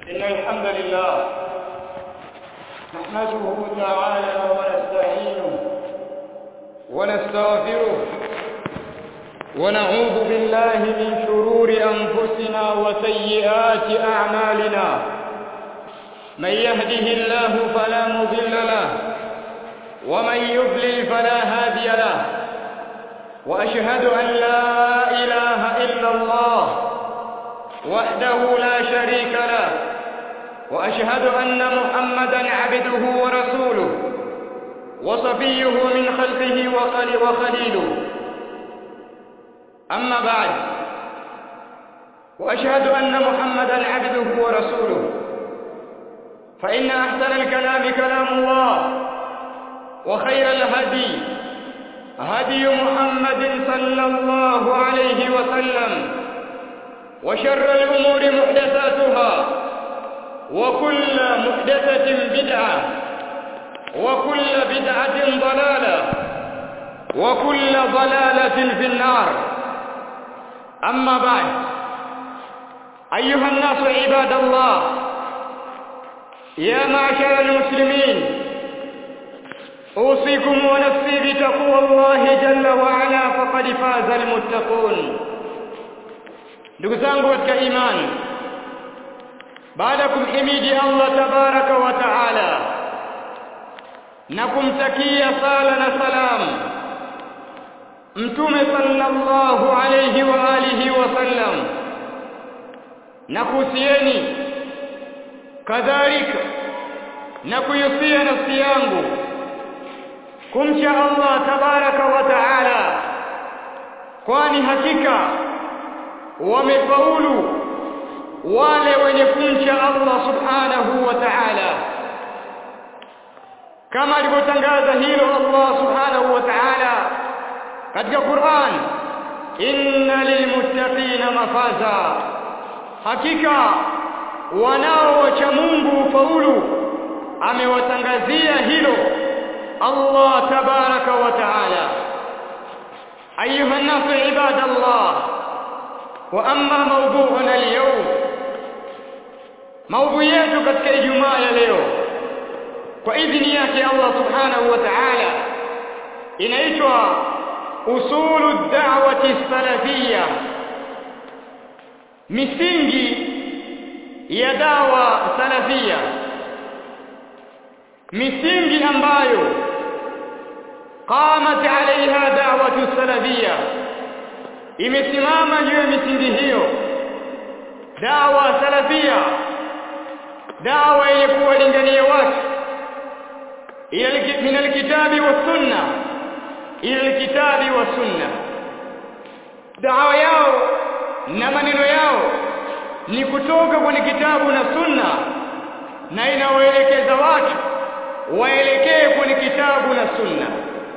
إن الحمد لله نحمده تعالى ونستعينه ونستغفره ونعوذ بالله من شرور أنفسنا وسيئات أعمالنا من يهده الله فلا مضل له ومن يضلل فلا هادي له وأشهد أن لا إله إلا الله وحده لا شريك له وأشهد أن محمدا عبده ورسوله وصفيه من خلقه وخليله أما بعد وأشهد أن محمدا عبده ورسوله فإن أحسن الكلام كلام الله وخير الهدي هدي محمد صلى الله عليه وسلم وشر الأمور محدثاتها وكل محدثة بدعة وكل بدعة ضلالة وكل ضلالة في النار أما بعد أيها الناس عباد الله يا معشر المسلمين أوصيكم ونفسي بتقوى الله جل وعلا فقد فاز المتقون ndugu zangu katika imani baada ya kumhimidi Allah tabaraka wa taala na kumtakia sala na salam mtume sallallahu alayhi wa alihi wa sallam na kuhusieni kadhalika na kuyusia nafsi yangu kumcha Allah tabaraka wa taala kwani hakika wamefaulu wale wenye kumcha Allah subhanahu wa ta'ala kama alivyotangaza hilo Allah subhanahu wa ta'ala katika Qur'an inna lilmuttaqina mafaza hakika wanao wacha Mungu faulu amewatangazia hilo Allah tabaraka wa ta'ala ayuha an-nasu ibadallah واما موضوعنا اليوم موضوع yetu katika Ijumaa ya leo kwa idhini yake Allah subhanahu wa ta'ala inaitwa usulu da'wati salafia misingi ya dawa salafia misingi ambayo qamat alaiha da'watu salafia imesimama juu ya misingi hiyo dawa salafia dawa yenye kuwalingania watu min alkitabi wa sunna ila alkitabi wa sunna dawa yao na maneno yao ni kutoka kwenye kitabu na sunna na inawaelekeza watu waelekee kwenye kitabu na sunna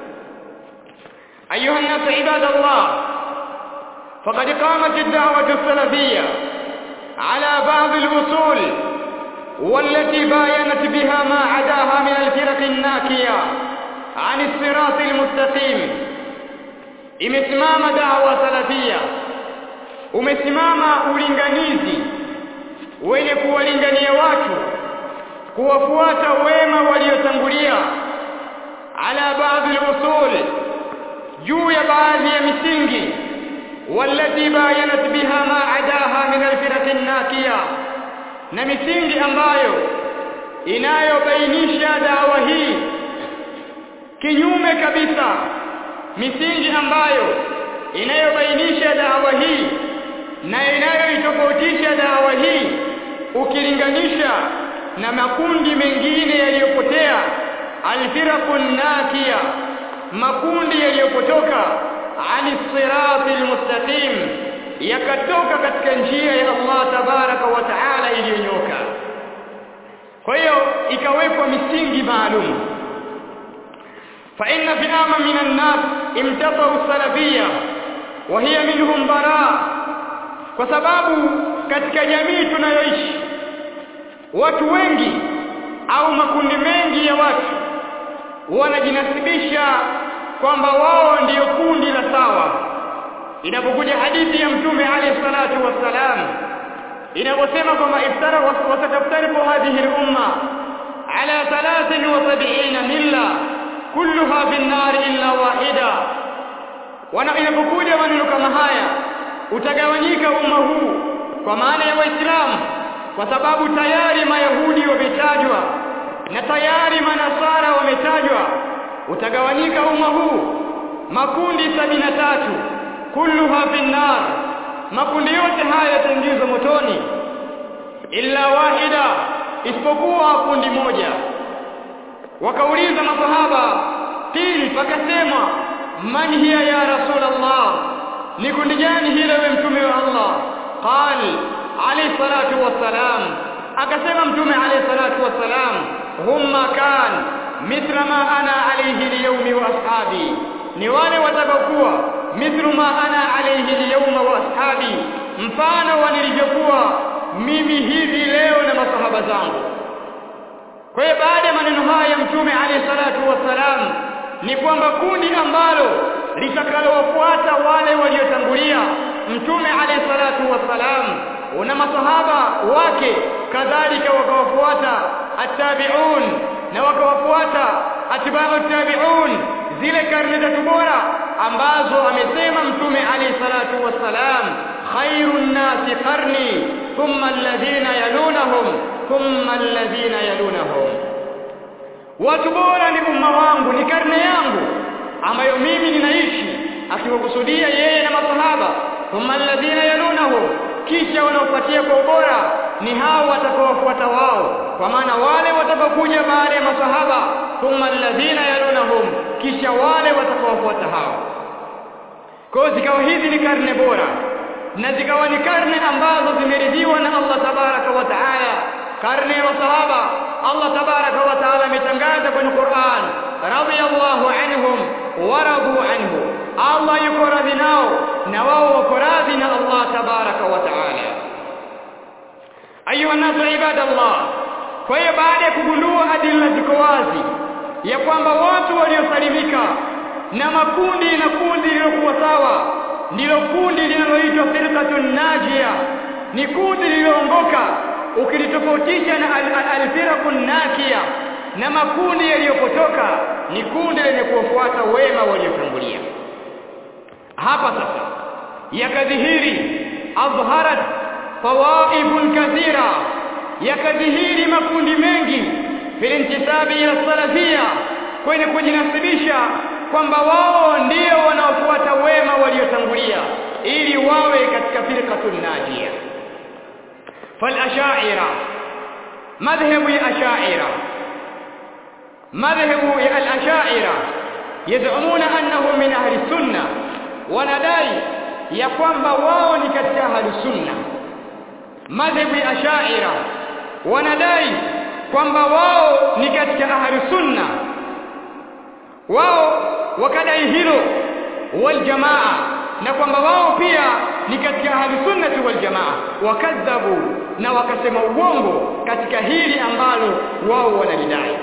ayuha nasu ibadallah فقد قامت الدعوة السلفية على بعض الأصول والتي باينت بها ما عداها من الفرق الناكية عن الصراط المستقيم imesimama dawa salafia umesimama ulinganizi wenye kuwalingania watu kuwafuata wema waliotangulia ala baadhi al-usul juu ya baadhi ya misingi والتي باينت بها ما عداها من الفرق الناكية na misingi ambayo inayobainisha dawa hii kinyume kabisa misingi ambayo inayobainisha dawa hii na inayoitofautisha dawa hii ukilinganisha na makundi mengine yaliyopotea alfiraqun nakia makundi yaliyopotoka ani sirati almustaqim yakatoka katika njia ya Allah tabaraka wa taala iliyonyoka kwa hiyo ikawekwa misingi maalum fa inna fi'ama min an-nas imtabau salafiyya wa hiya minhum bara kwa sababu katika jamii tunayoishi watu wengi au makundi mengi ya watu wanajinasibisha kwamba wao ndiyo kundi la sawa inapokuja hadithi ya mtume alayhi salatu wassalam inaposema kwamba iftara wasataf kulluha fi nnari illa wahida wana inapokuja maneno kama haya utagawanyika umma huu kwa maana ya waislamu kwa sababu tayari mayahudi wametajwa na tayari manasara wametajwa utagawanyika umma huu makundi sabini na tatu kulluha fi nnar makundi yote haya yataingizwa motoni illa wahida isipokuwa kundi moja wakauliza masahaba pili pakasema man hiya ya rasulullah ni kundi gani hilo we mtume wa Allah qal alayhi salatu wassalam akasema mtume alayhi salatu wassalam humma kan mithla ma ana alayhi alyawmi wa ashabi ni wale watakaokuwa mithlu ma ana alayhi alyawma wa ashabi mfano wa nilivyokuwa mimi hivi leo na masahaba zangu kwa hiyo baada ya maneno haya ya mtume alayhi salatu wassalam ni kwamba kundi ambalo litakalowafuata wale waliotangulia mtume alayhi salatu wassalam na masahaba wake kadhalika wakawafuata attabi'un na wakawafuata atba'u tabi'un zile karne tatu bora ambazo amesema mtume alayhi salatu wassalam khairun nasi qarni thumma alladhina yalunahum thumma alladhina yalunahum watu bora ni umma wangu ni karne yangu ambayo mimi ninaishi akiwakusudia yeye na masahaba thumma alladhina yalunahum kisha wanaofuatia kwa ubora ni hao watakaofuata wao kwa maana wale watakaokuja baada ya masahaba thumma alladhina yalunahum kisha wale watakaofuata hao kwa zikawa hizi ni karne bora na zikawa ni karne ambazo zimeridhiwa na Allah tabaraka wa taala karne ya masahaba Allah tabaraka wa taala ametangaza kwenye Qur'an radiyallahu anhum wa radu anhu Allah yuko radhi nao na wao wako radhi na Allah tabaraka wa taala ayuha nasu ibadallah kwa hiyo baada ya kugundua adila ziko wazi ya kwamba watu waliosalimika na makundi na kundi lililokuwa sawa ndilo kundi linaloitwa firqatun najia ni kundi lililoongoka ukilitofautisha na alfirqun nakia na makundi yaliyopotoka ni kundi lenye kuwafuata wema waliotangulia hapa sasa yakadhihiri adharat tawaifun kathira yakadhihiri makundi mengi filintisabi ila salafia kwenye kujinasibisha kwamba wao ndio wanaofuata wema waliotangulia ili wawe katika firqatun najia فالاشاعره مذهب الاشاعره مذهب الاشاعره يزعمون انهم من اهل السنه wanadai ya kwamba wao ni katika ahli sunna madhhabu ya ashaira wanadai kwamba wao ni katika ahli sunna wao wakadai hilo wal jamaa na kwamba wao pia ni katika ahli sunnati wal jamaa wakadhabu na wakasema uongo katika hili ambalo wao wanalidai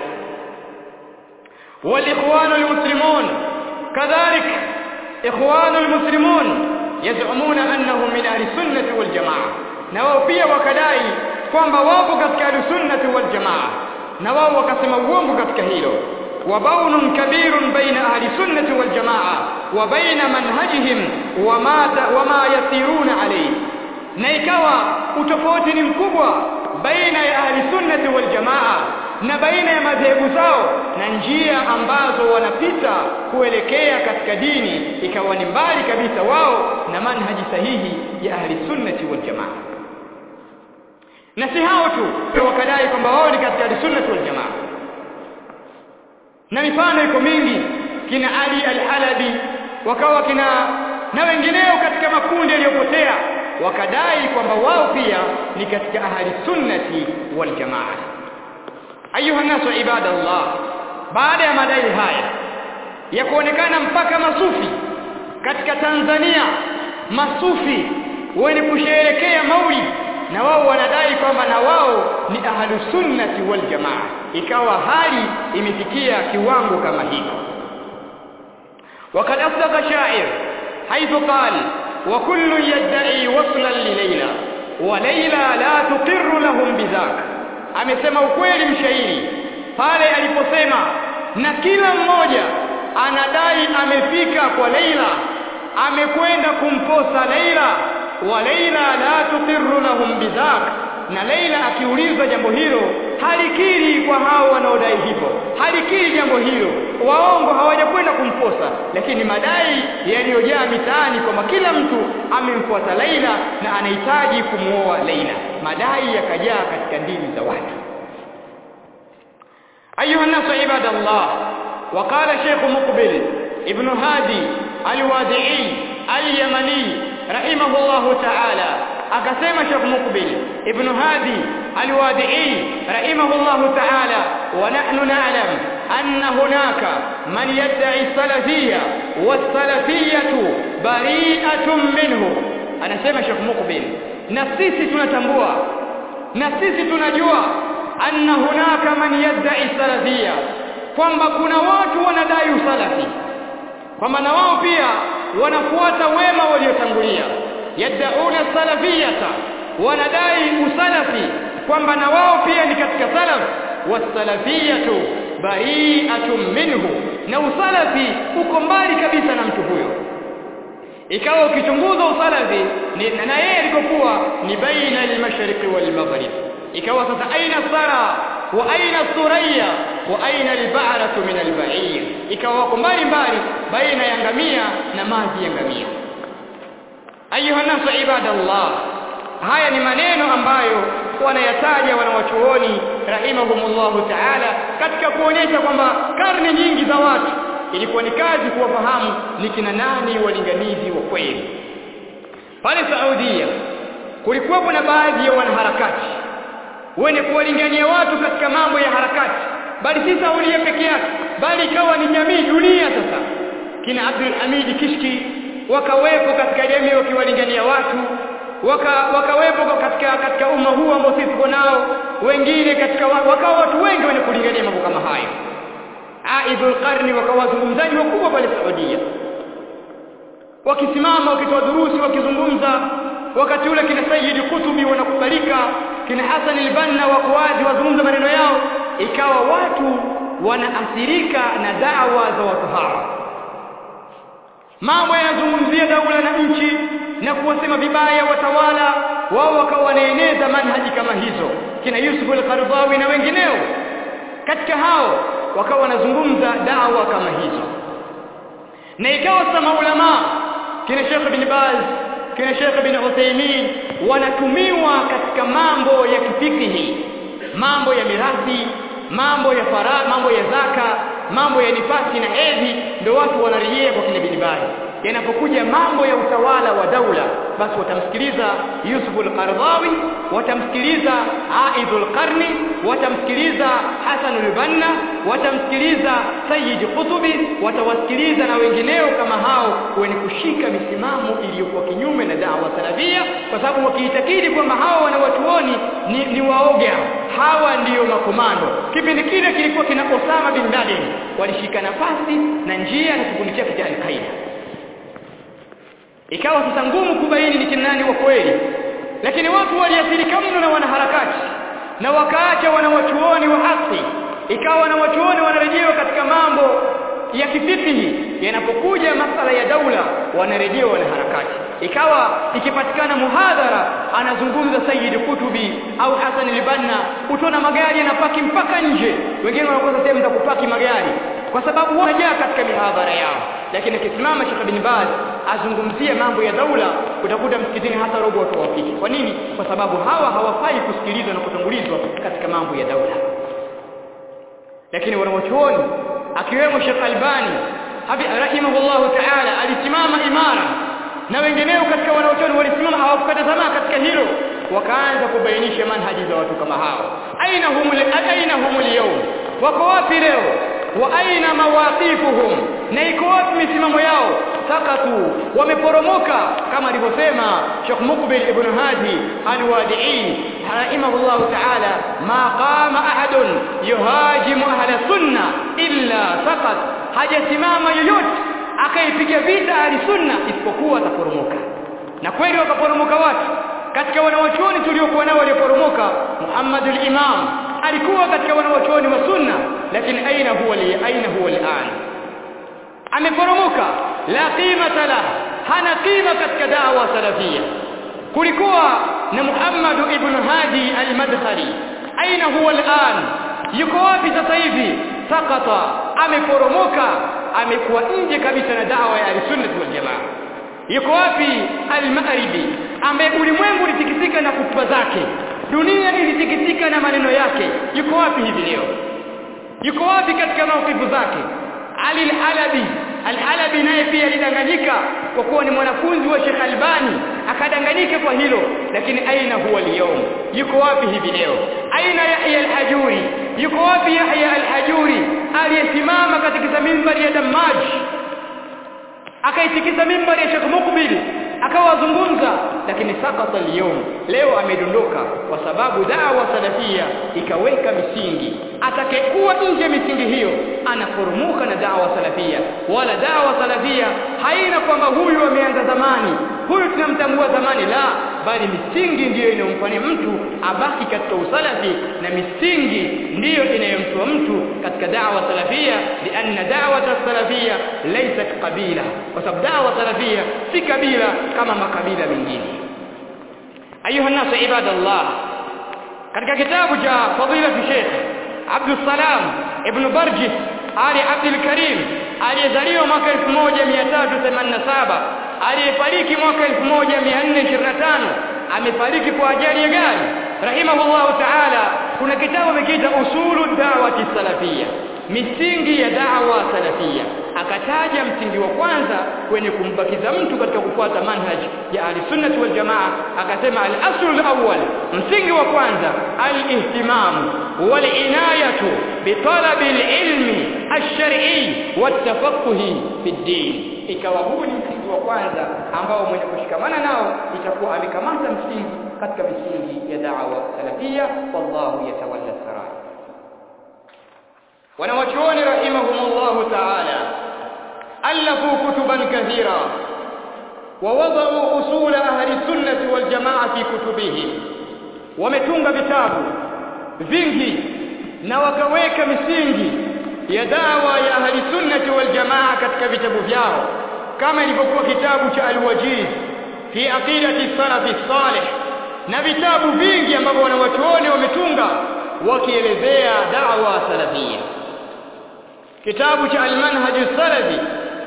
wal ikhwanul muslimun kadhalik ikhwanul muslimun yaz'umuna annahum min ahli sunnati wal jamaa na wao pia wakadai kwamba wapo katika ahli sunnati wal jamaa na wao wakasema uongo katika hilo وبون كبير بين أهل السنة والجماعة وبين منهجهم وما وما يسيرون عليه na ikawa utofauti ni mkubwa baina ya ahli sunnati wal jamaa na baina ya madhehebu zao na njia ambazo wanapita kuelekea katika dini ikawa ni mbali kabisa wao na manhaji sahihi ya ahli sunnati wal jamaa na si hao tu wakadai kwamba wao ni katika ahli sunnati wal jamaa na mifano iko mingi kina Ali al-Halabi wakawa kina na wengineo katika makundi yaliyopotea wakadai kwamba wao pia ni katika ahli sunnati wal jamaa ayuha nasu ibadallah baada ya madai haya ya kuonekana mpaka masufi katika Tanzania masufi wenye kusherehekea maulid na wao wanadai kwamba na wao ni ahlu sunnati wal jamaa ikawa hali imefikia kiwango kama hiko وقد أصدق شاعر حيث قال وكل يدعي وصلا لليلى وليلى لا تقر لهم بذاك amesema ukweli mshairi pale aliposema na kila mmoja anadai amefika kwa Laila amekwenda kumposa Laila wa Laila la tuqirru lahum bidhak na Laila akiulizwa jambo hilo halikiri kwa hao wanaodai hivyo halikiri jambo hilo waongo hawajakwenda kumposa lakini madai yaliyojaa mitaani kwamba kila mtu amemfuata Laila na anahitaji kumuoa Laila madai yakajaa katika ndimi za watu أيها الناس عباد الله وقال شيخ مقبل ابن هادي الوادعي اليمني رحمه الله تعالى أقسم شيخ مقبل ابن هادي الوادعي رحمه الله تعالى ونحن نعلم أن هناك من يدعي السلفية والسلفية بريئة منه أنا سيما شيخ مقبل نسيسي تنتنبوا نسيسي تنجوا anna hunaka man yad'i salafia kwamba kuna watu wanadai usalafi kwamba na wao pia wanafuata wema waliotangulia yad'una salafiyata wanadai usalafi kwamba na wao pia ni katika salaf wasalafiyatu bari'atun minhu na usalafi uko mbali kabisa na mtu huyo ikawa ukichunguza usalafi na yeye alikokuwa ni baina al-mashriqi wal-maghrib ikawa sasa aina sara wa aina suraya wa aina albaratu min alba'ir ikawa wako mbali mbali baina ya ngamia na maji ya ngamia ayuha nasu ibadallah haya ni maneno ambayo wanayataja wanawachuoni rahimahumullahu ta'ala katika kuonyesha kwamba karne nyingi za watu ilikuwa ni kazi kuwafahamu ni kina nani walinganizi wa kweli pale Saudia kulikuwa na baadhi ya wanaharakati wenye kuwalingania watu katika mambo ya harakati bali si Saudia peke yake bali ikawa ni jamii dunia sasa kina Abdul Hamid Kishki wakawepo katika jamii wakiwalingania watu waka wakawepo katika katika umma huu ambao sisi tuko nao wengine katika wakawa watu wengi wenye kulingania mambo kama hayo Aidul Qarni wakawa wazungumzaji wakubwa pale Saudia wakisimama wakitoa durusi wakizungumza wakati ule kina Sayyid Kutubi wanakubalika kina Hassan al-Banna wako wazi wazungumza maneno yao ikawa watu wanaathirika na dawa za watu hawa mambo yanazungumzia daula na nchi na kuwasema vibaya watawala wao wakawa wanaeneza manhaji kama hizo kina Yusuf al-Qaradawi na wengineo katika hao wakawa wanazungumza dawa kama hizo na ikawa sama ulama kina Sheikh bin Baz kina Sheikh bin Uthaymeen wanatumiwa katika mambo ya kifikihi mambo ya mirathi mambo ya fara mambo ya zaka mambo ya nifasi na hedhi ndio watu wanarejea kwa kina bin Baz yanapokuja mambo ya utawala wa daula basi watamsikiliza Yusuf al-Qaradawi watamsikiliza Aidul Qarni watamsikiliza Hasan al-Banna watamsikiliza Sayyid Qutubi watawasikiliza na wengineo kama hao wenye kushika misimamo iliyokuwa kinyume na dawa salafia kwa sababu wakiitakidi kwamba hao wanawatuoni ni, ni waoga hawa ndiyo makomando kipindi kile kilikuwa kina Osama bin Laden walishika nafasi na njia na kikundi chake cha Al-Qaeda ikawa sasa ngumu kubaini ni kinani wa kweli lakini watu waliathirika mno na wanaharakati na wakaacha wanawachuoni wa haki ikawa wanawachuoni wanarejewa katika mambo ya kifikihi yanapokuja masala ya daula wanarejewa wanaharakati ikawa ikipatikana muhadhara anazungumza Sayyid Kutubi au Hassan al-Banna utaona magari yanapaki mpaka nje wengine wanakosa sehemu za kupaki magari kwa sababu wanajaa katika mihadhara yao lakini akisimama Sheikh bin Baz azungumzie mambo ya daula utakuta msikitini hata robo watu wafiki kwa nini kwa sababu hawa hawafai kusikilizwa na kutangulizwa katika mambo ya daula lakini wanawachuoni akiwemo Sheikh Albani rahimahullahu ta'ala alisimama imara na wengineo katika wanaochuoni walisimama hawakukata tamaa katika hilo wakaanza kubainisha manhaji za watu kama hao aina humul aina humul yawm wako wapi leo wa aina mawaqifuhum na iko wapi misimamo yao sakatu wameporomoka kama alivyosema Sheikh Mukbil ibn Hadi al-Wadi'i rahimahullah ta'ala ma qama ahadun yuhajimu ahla sunna illa saqat hajasimama yoyote akaipiga vita ahli sunna isipokuwa ataporomoka na kweli wakaporomoka watu katika wanawachuoni tuliokuwa nao walioporomoka Muhammad al-Imam alikuwa katika wanawachuoni wa sunna lakini aina huwa li aina huwa al-an ameporomoka la qimata la hana qima katika da'wa salafia kulikuwa na Muhammad ibn Hadi al-Madkhali aina huwa al'an yuko wapi sasa hivi sakata ameporomoka amekuwa nje kabisa na dawa ya al-sunnah wal jamaa yuko wapi al-Maghribi ambaye ulimwengu ulitikisika na kutuba zake dunia ilitikisika na maneno yake yuko wapi hivi leo yuko wapi katika maukifu zake Ali al-Halabi al-Halabi naye pia alidanganyika kwa kuwa ni mwanafunzi wa Sheikh Albani akadanganyika kwa hilo lakini aina huwa leo yuko wapi hivi leo aina Yahya al-Hajuri yuko wapi Yahya al-Hajuri aliyesimama katika mimbari ya Damaj akaitikisa mimbari ya Sheikh Mukbil akawazungumza lakini sakata leo leo amedondoka kwa sababu dawa salafia ikaweka misingi atakayekuwa nje misingi hiyo anaporomoka na dawa salafia wala dawa salafia haina kwamba huyu ameanza zamani huyu tunamtambua zamani la bali misingi ndiyo inayomfanya mtu abaki katika usalafi na misingi ndiyo inayomtoa mtu katika dawa salafia lianna da'wata salafia laysat qabila kwa sababu dawa salafia si kabila kama makabila mengine ayuha nasu ibadallah katika kitabu cha fadilatu Sheikh Abdul Salam ibn Barjis Ali Abdul Karim aliyezaliwa mwaka 1387 aliyefariki mwaka 1425 amefariki kwa ajali ya gari rahimahullahu ta'ala kuna kitabu amekiita usulu da'wati salafia misingi ya da'wa salafia akataja msingi wa kwanza kwenye kumbakiza mtu katika kufuata manhaj ya ahli wal jamaa akasema al-aslu al-awwal msingi wa kwanza al-ihtimam wal inayatu bi talabi al-ilmi ash-shar'i wat tafaqquhi fi ad-din ikawa huu ni msingi wa kwanza ambao mwenye kushikamana nao itakuwa amekamata msingi katika misingi ya da'wa salafia wallahu yatawalla sarai wanawachuoni rahimahumullahu ta'ala alafu kutuban kathira ووضعوا أصول أهل السنة والجماعة في كتبهم wametunga vitabu vingi na wakaweka misingi ya dawa ya ahli sunnati wal jamaa katika vitabu vyao kama ilivyokuwa kitabu cha al-wajiz fi aqidati salafi salih na vitabu vingi ambavyo wanawachuoni wametunga wakielezea da'wa salafia kitabu cha al-manhaj salafi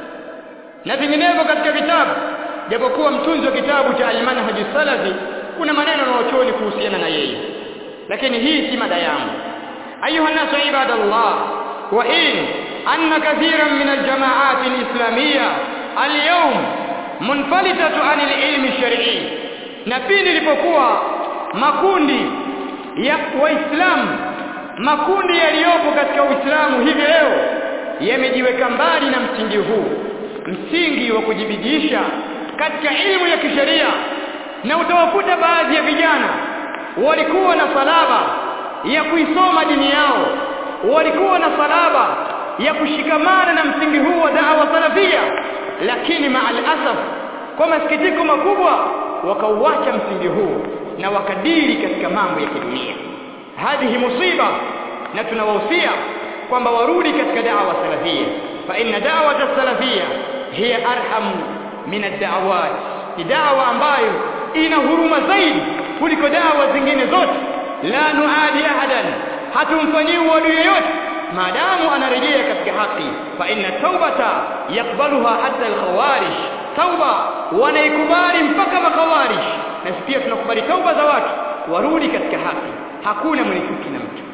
na vinginevyo katika vitabu japokuwa mtunzi wa kitabu cha al-manhaj salafi kuna maneno na wachuoni kuhusiana na yeye lakini hii si mada yangu ayuha nasu ibadallah wa in anna kathiran min al-jama'at al-islamiyya al-yawm munfalitatu an al-ilm ash-shar'i na pindi ilipokuwa makundi ya waislamu makundi yaliyopo katika uislamu hivi leo yamejiweka mbali na msingi huu msingi wa kujibidisha katika ilmu ya kisheria na utawakuta baadhi ya vijana walikuwa na salaba ya kuisoma dini yao walikuwa na salaba ya kushikamana na msingi huu wa da'wa salafia lakini maal asaf kwa masikitiko makubwa wakauacha msingi huu na wakadiri katika mambo ya kidunia hadhihi musiba na tunawahusia kwamba warudi katika da'wa salafia fa inna da'wata salafia hiya arham min ad-da'awat ni da'wa ambayo ina huruma zaidi kuliko dawa zingine zote la nuadi ahadan hatumfanyii uadui yoyote maadamu anarejea katika haki fa inna taubata yakbaluha hatta al-khawarij tauba wanaikubali mpaka makhawarij na pia tunakubali tauba za watu warudi katika haki hakuna mwenye chuki na mtu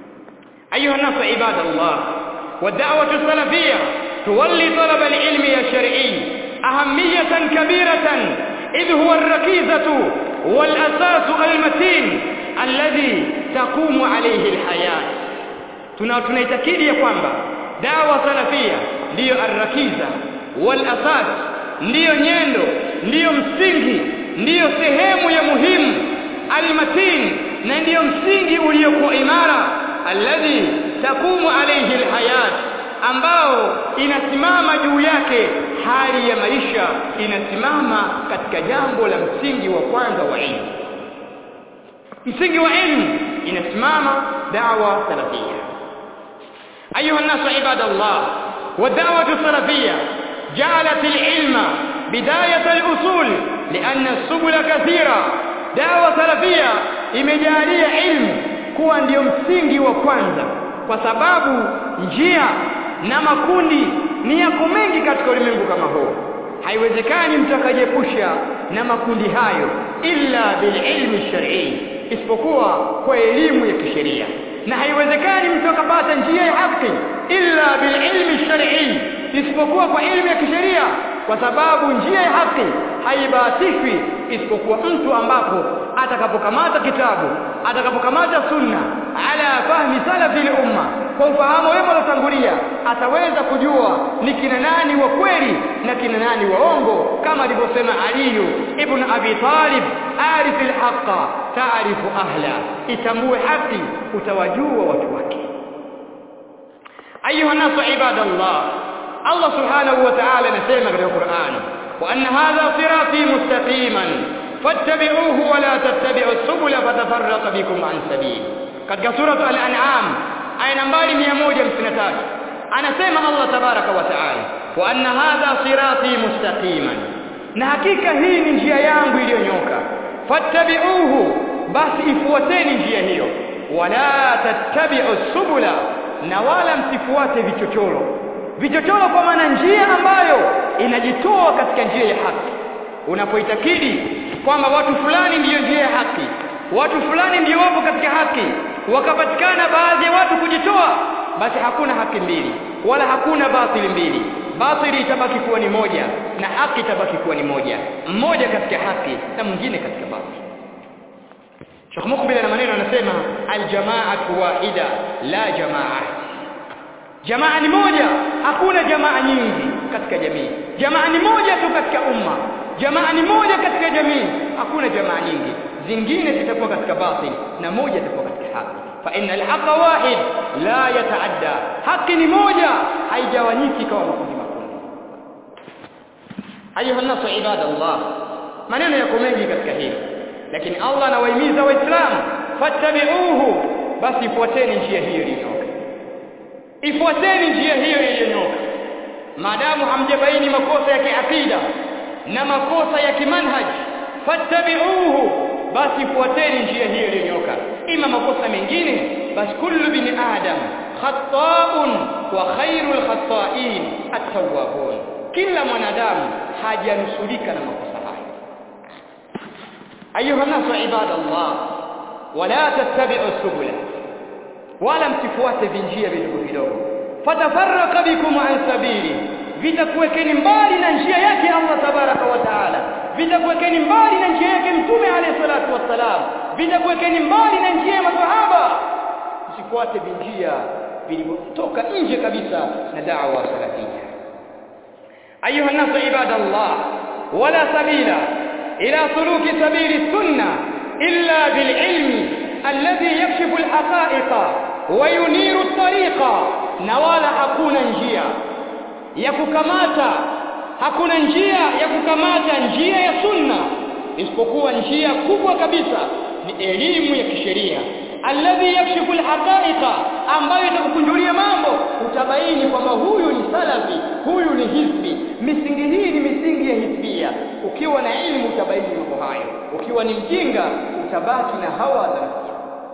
ayuha nasu ibadallah والدعوة السلفية تولي طلب العلم الشرعي أهمية كبيرة إذ هو الركيزة والأساس المتين الذي تقوم عليه الحياة tunaitakidi ya kwamba dawa salafia ndiyo arrakiza wal asas ndiyo nyendo ndiyo msingi ndiyo sehemu ya muhimu almatin na ndiyo msingi uliokuwa imara alladhi takumu alayhi alhayat ambao inasimama juu yake hali ya maisha inasimama katika jambo la msingi wa kwanza wa ilmu msingi wa ilmu inasimama da'wa salafia ayuha nasu ibadallah والدعوة السلفية جعلت العلم بداية الأصول لأن السبل كثيرة دعوة سلفية imejalia ilmu kuwa ndiyo msingi wa kwanza kwa sababu njia na makundi ni yako mengi katika ulimwengu kama huu haiwezekani mtu akajiepusha na makundi hayo illa bililmi shar'i isipokuwa kwa elimu ya kisheria na haiwezekani mtu akapata njia ya haki illa bililmi shar'i isipokuwa kwa elimu ya kisheria kwa sababu njia ya haki haibahatishwi isipokuwa mtu ambapo atakapokamata kitabu atakapokamata sunna ala fahmi salafi umma kwa ufahamu wema uliotangulia ataweza kujua ni kina nani wa kweli na kina nani waongo kama alivyosema aliyu ibn abi talib arif alhaqa taarifu ahla itambue haki utawajua watu wake ayuha nasu ibadallah Allah subhanahu wa ta'ala anasema katika Qur'an wa anna hadha sirati mustaqiman fattabi'uhu wa la tattabi'u subula fatafarraqa bikum an sabil katika sura al-an'am aya nambari 153 anasema Allah tabaraka wa ta'ala wa anna hadha sirati mustaqiman na hakika hii ni njia yangu iliyonyoka fattabi'uhu basi ifuateni njia hiyo wala tattabi'u subula na wala msifuate vichochoro vichochoro kwa maana njia ambayo inajitoa katika njia ya haki unapoitakidi kwamba watu fulani ndiyo njia ya haki watu fulani ndio wapo katika haki wakapatikana baadhi ya watu kujitoa basi hakuna haki mbili wala hakuna batili mbili batili itabaki kuwa ni moja na haki itabaki kuwa ni moja mmoja katika haki na mwingine katika batili Sheikh Mukbil na maneno anasema aljamaatu wahida la jamaa jamaa ni moja hakuna jamaa nyingi katika jamii jamaa ni moja tu katika umma jamaa ni moja katika jamii hakuna jamaa nyingi zingine zitakuwa katika batil na moja itakuwa katika haki fa inna alhaqa wahid la yataadda haki ni moja haigawanyiki kama makundi makundi ayuha nasu ibadallah maneno yako mengi katika hili lakini Allah anawahimiza waislamu fattabi'uhu basi ifuateni njia hiyo iliyonyoka ifuateni njia hiyo iliyonyoka maadamu hamjabaini makosa ya kiakida na makosa ya kimanhaj fattabi'uhu basi fuateni njia hiyo iliyonyoka ima makosa mengine basi kullu bin adam khata'un wa khairul khata'in at-tawwabun kila mwanadamu hajanusulika na makosa hayo ayuha nasu ibadallah wala tattabi'u subula wala msifuate vinjia vidogo vidogo fatafarraka bikum an sabili vitakuwekeni mbali na njia yake Allah tabaraka wa taala vitakuwekeni mbali na njia yake mtume alayhi salatu wassalam vitakuwekeni mbali na njia ya masahaba msifuate vinjia vilivyotoka nje kabisa na da'wa salafia ayuha nasu ibadallah wala sabila ila suluki sabili sunna illa bililmi alladhi yakshifu alhaqa'iqa wa yuniru at-tariqa na wala hakuna njia ya kukamata hakuna njia ya kukamata njia ya sunna isipokuwa njia kubwa kabisa ni elimu ya kisheria alladhi yakshifu alhaqa'iqa ambayo itakukunjulia mambo utabaini kwamba huyu ni salafi huyu ni hizbi misingi hii ni misingi ya hizbia ukiwa na elimu utabaini mambo hayo ukiwa ni mjinga utabaki na hawa za nafsi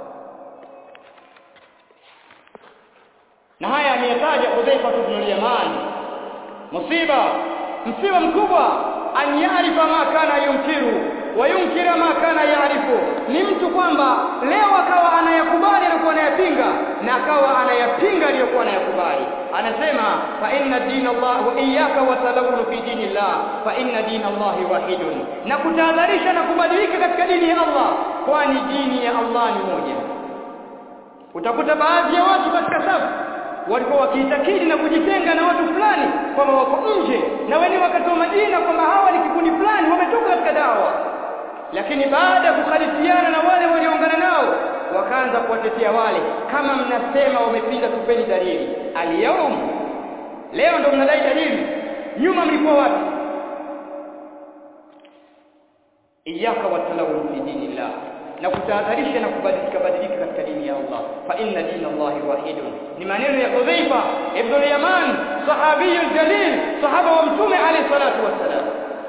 na haya ameyataja Hudhaifa ibn al-Yaman musiba msiba mkubwa an yarifa ma kana yunkiru wa yunkira ma kana yaarifu ni mtu kwamba leo akawa anayakubali na kuwa anayapinga na akawa anayapinga aliyokuwa anayakubali anasema fa inna dina Allah wa iyyaka wa talawun fi dinillah fa inna dina Allah wahidun na kutahadharisha na kubadilika katika dini ya Allah kwani dini ya Allah ni moja utakuta baadhi ya watu katika safu walikuwa wakiitakidi na kujitenga na watu fulani kwamba wako nje na wenyewe wakatoa majina kwamba hawa ni kikundi fulani wametoka katika dawa lakini baada ya kukhalifiana na wale walioungana nao wakaanza kuwatetea wale kama mnasema wamepinga tupeni dalili aliyaum leo ndo mnadai dalili nyuma mlikuwa wapi iyaka watalawun fi dinillah na kutahadharisha na kubadilika badilika katika dini ya Allah fa inna dina Allah wahidun ni maneno ya Hudhaifa ibn al-Yaman sahabi jalil sahaba wa mtume alayhi salatu wassalam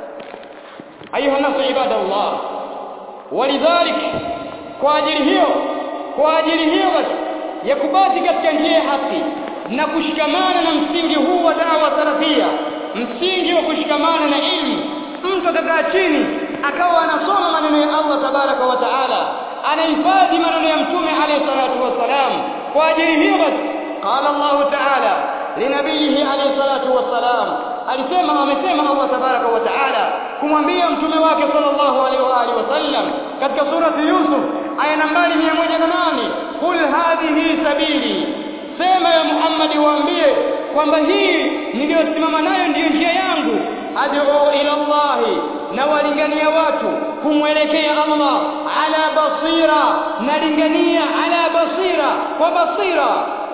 ayuha nasu ibadallah walidhalik kwa ajili hiyo kwa ajili hiyo basi ya kubaki katika njia ya haki na kushikamana na msingi huu wa dawa salafia msingi wa kushikamana na ilmu mtu akakaa chini akawa anasoma maneno ya Allah tabaraka wa taala anahifadhi maneno ya mtume alayhi salatu wassalam kwa ajili hiyo basi qala Allah taala linabiyihi alayhi salatu wassalam alisema amesema Allah tabaraka wa taala kumwambia mtume wake sallallahu alaihi wa alihi wasallam katika surati Yusuf aya nambari 108 qul hadhihi sabili sema ya Muhammad waambie kwamba hii niliyosimama nayo ndiyo njia yangu ad'u ila Allah na walingania watu kumwelekea Allah ala basira nalingania ala basira kwa basira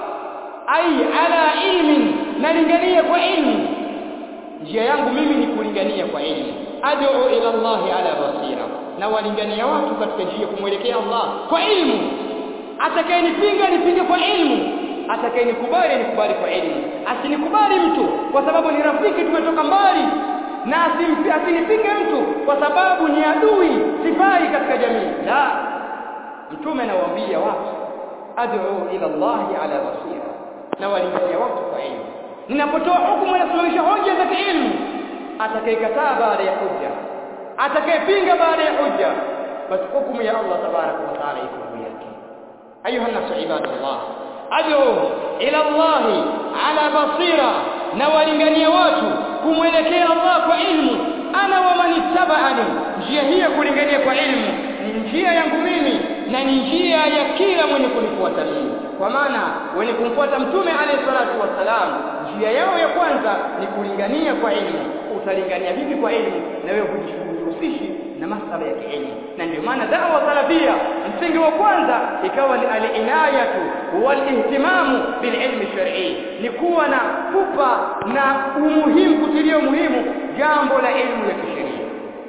ai ala ilmin nalingania kwa ilmu njia yangu mimi ni kulingania kwa ilmu ad'u ila Allah ala basira na walingania watu katika njia kumwelekea Allah kwa ilmu atakayenipinga nipinge kwa ilmu atakayenikubali nikubali kwa elimu asinikubali mtu kwa sababu ni rafiki tumetoka mbali na asinipinge mtu kwa sababu ni adui sifai katika jamii la mtume anawaambia watu ad'u ila Allah ala basira na walingania watu kwa elimu ninapotoa hukumu nasimamisha hoja za kielimu atakayekataa baada ya hujja atakayepinga baada ya hujja basi hukumu ya Allah tabaraka wa taala iko juu yake ayuha nasu ibadallah ad'u ila Allah ala basira na walingania watu kumwelekea Allah kwa ilmu ana wa man ittaba'ani njia hii ya kulingania kwa ilmu ni njia yangu mimi na ni njia ya kila mwenye kunifuata mimi kwa maana wenye kumfuata mtume alayhi salatu wassalam njia yao ya kwanza ni kulingania kwa ilmu utalingania vipi kwa ilmu na wewe hujishughulishi na masala ya kielimu na ndio maana da'wa salafia msingi wa kwanza ikawa ni al-inayatu wal-ihtimamu bil-ilmi shar'i ni kuwa na pupa na umuhimu kutilia umuhimu jambo la elimu ya kisheria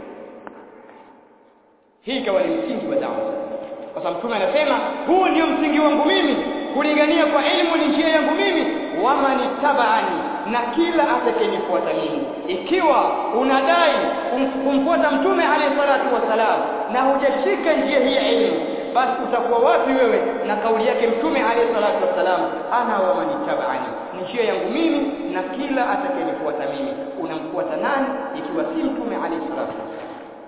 hii ikawa ni msingi wa da'wa kwa sababu mtume anasema huu ndio msingi wangu mimi kulingania kwa elimu ni njia yangu mimi wamani tabaani na kila atakayenifuata mimi ikiwa unadai kumfuata mtume alayhi salatu wasalam na hujashika njia hii ya elimu basi utakuwa wapi wewe na kauli yake mtume alayhi salatu wasalam ana wamani tabaani ni njia yangu mimi na kila atakayenifuata mimi unamfuata nani ikiwa si mtume alayhi salatu wasalam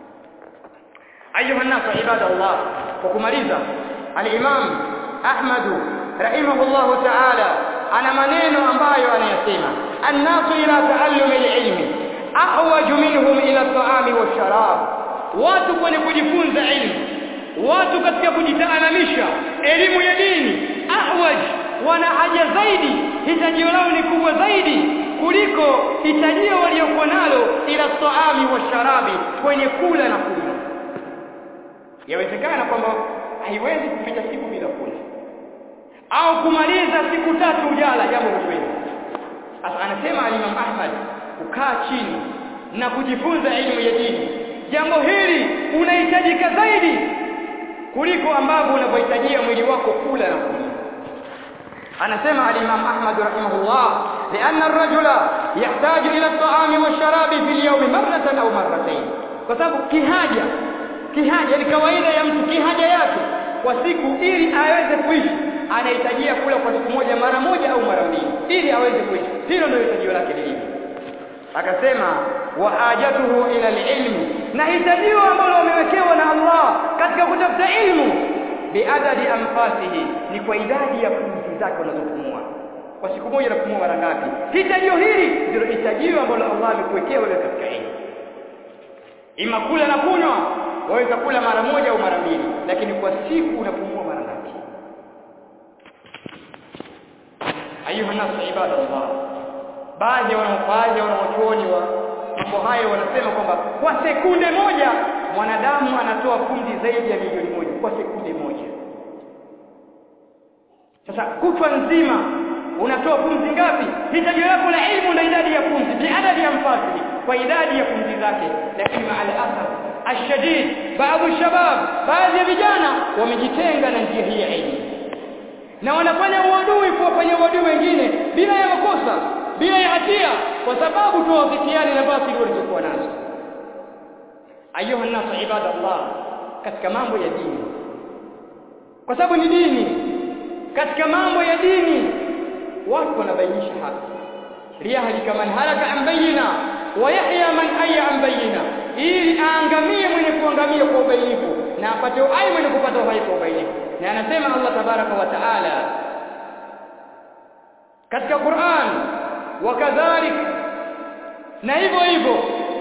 ayuha nasu ibadallah kwa kumaliza al-imam ahmad rahimahullah ta'ala ana maneno ambayo anayasema annasu ila taallumi al-ilmi ahwaju minhum ila at-ta'ami wash-sharab watu kwenye kujifunza ilmu watu katika kujitaalamisha elimu ya dini ahwaj wana haja zaidi hitajio lao ni kubwa zaidi kuliko hitajio waliokuwa nalo ila at-ta'ami wash-sharabi kwenye kula na kunywa yawezekana kwamba haiwezi kupita siku bila kula au kumaliza siku tatu ujala jambo kweli sasa anasema Imam Ahmad kukaa chini na kujifunza elimu ya dini jambo hili unahitajika zaidi kuliko ambavyo unavyohitajia mwili wako kula na kunywa anasema al-Imam Ahmad rahimahullah لأن الرجل يحتاج إلى الطعام والشراب في اليوم مرة أو مرتين kwa sababu kihaja kihaja ni kawaida ya mtu kihaja yake kwa siku ili aweze kuishi anahitajia kula kwa siku moja mara moja au mara mbili ili aweze kuishi hilo ndio hitajio lake lilivyo akasema wa hajatuhu ila ilmi na hitajio ambalo wamewekewa na Allah katika kutafuta ilmu biadadi anfasihi ni kwa idadi ya pumzi zake unazopumua kwa siku moja unapumua mara ngapi hitajio hili ndilo hitajio ambalo Allah amekuwekea wewe katika ilmu ima kula na kunywa waweza kula mara moja au mara mbili lakini kwa siku unapumua mara ngapi ayuha nasu ibadallah baadhi wanaofaji wanaochuoni wa mambo hayo wanasema kwamba kwa sekunde moja mwanadamu anatoa pumzi zaidi ya milioni moja kwa sekunde moja sasa kutwa nzima unatoa pumzi ngapi hitaji lako la ilmu na idadi ya pumzi biadadi ya mfasili kwa idadi ya pumzi zake lakini maala asaf ashadid baadhi shabab baadhi ya vijana wamejitenga na njia hii ya elimu na wanafanya uadui kuwafanya uadui wengine bila ya makosa bila ya hatia kwa sababu tu wafikiani na batili walizokuwa nazo ayuha nasu ibadallah katika mambo ya dini kwa sababu ni dini katika mambo ya dini watu wanabainisha haki liyahlika man halaka an bayina wa yahya man hayya an bayina ili aangamie mwenye kuangamia kwa ubainifu na apate uhai mwenye kupata uhai kwa ubainifu na anasema Allah tabaraka wa taala katika Qur'an wakadhalik na hivyo hivyo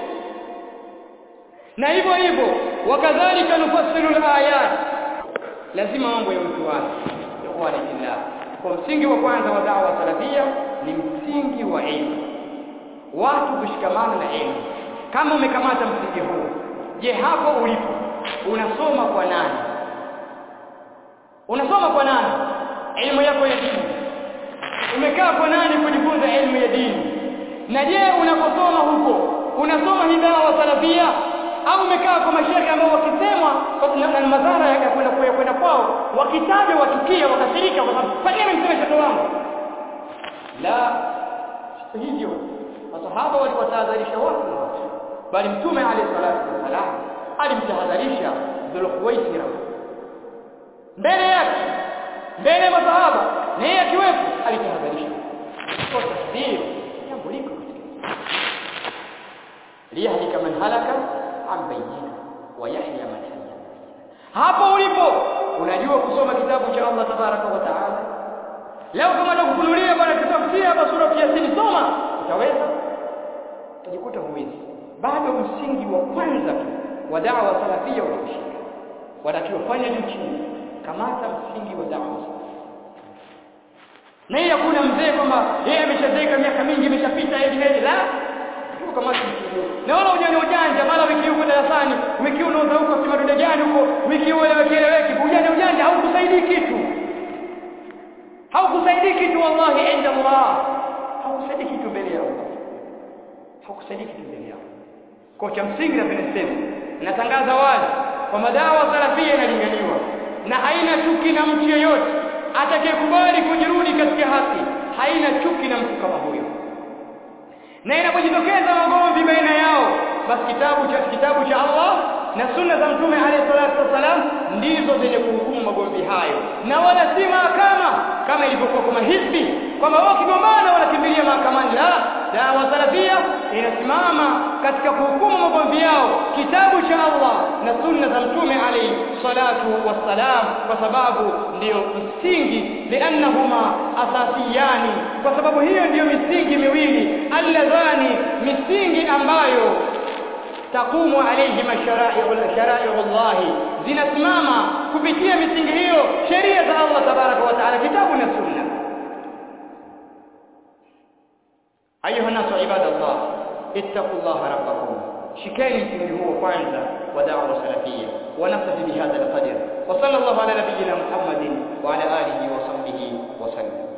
na hivyo hivyo wakadhalika nufassilu alayat lazima mambo ya mtu wake ikhwani fillah kwa msingi wa kwanza wa da'wa salafia ni msingi wa elimu watu kushikamana na elimu kama umekamata msingi huu je hapo ulipo unasoma kwa nani unasoma kwa nani elimu yako ya dini umekaa kwa nani kujifunza elimu ya dini na je unakosoma huko unasoma hii dawa salafia au umekaa kwa mashehe ambao wakisemwa na madhara ya kwenda kwa kwenda kwao wakitaja wachukia wakashirika kwa sababu kwa nini mseme mtoto wangu la hivyo masahaba waliwatahadharisha watu na watu bali mtume alayhi salatu wasalam alimtahadharisha dhulkhuwaisira mbele yake mbele ya masahaba na yeye akiwepo alitahadharisha kwa tasbih jambo liko liyahlika man halaka an bayyina wa yahya man hayya hapo ulipo unajua kusoma kitabu cha Allah tabaraka wa taala leo kama nakufunulia bwana kitafutia hapa sura ya Yasin soma utaweza utajikuta huwezi bado msingi wa kwanza tu wa da'wa salafia unashika watakiwa fanya juu chini kamata msingi wa da'wa na hii hakuna mzee kwamba yeye ameshazeeka miaka mingi imeshapita hivi hivi la tuko kama na wala ujanja ujanja mara wiki huko darasani wiki unauza huko si madude gani huko wiki huo eleweki eleweki ujanja ujanja haukusaidii kitu haukusaidii kitu wallahi inda Allah haukusaidii kitu mbele ya Allah haukusaidii kitu mbele ya Allah kwa cha msingi na niseme natangaza wazi kwa madawa salafia inalinganiwa na haina chuki na mtu yeyote atakayekubali kujirudi katika haki haina chuki na mtu kama huyo na inapojitokeza magomvi baina yao basi kitabu cha kitabu cha Allah na sunna za mtume alayhi salatu wasalam ndizo zenye kuhukumu magomvi hayo na wala si mahakama kama ilivyokuwa kwa mahizbi kwamba wao kigombana wanakimbilia mahakamani la dawa salafia inasimama katika kuhukumu magomvi yao kitabu cha Allah na sunna za mtume alayhi salatu wassalam kwa sababu ndiyo msingi liannahuma asasiyani kwa sababu hiyo ndiyo misingi miwili alladhani misingi ambayo taqumu alayhi mashara'i'u shara'i'u Allah zinasimama kupitia misingi hiyo sheria za Allah tabaraka wa taala kitabu na sunna ayuha nasu ibadallah ittaqullaha rabbakum shikeni msingi huo kwanza wa da'wa salafia wa nafsi bihadha alqadr wa sallallahu ala nabiyyina muhammadin wa ala alihi wa sahbihi wa sallam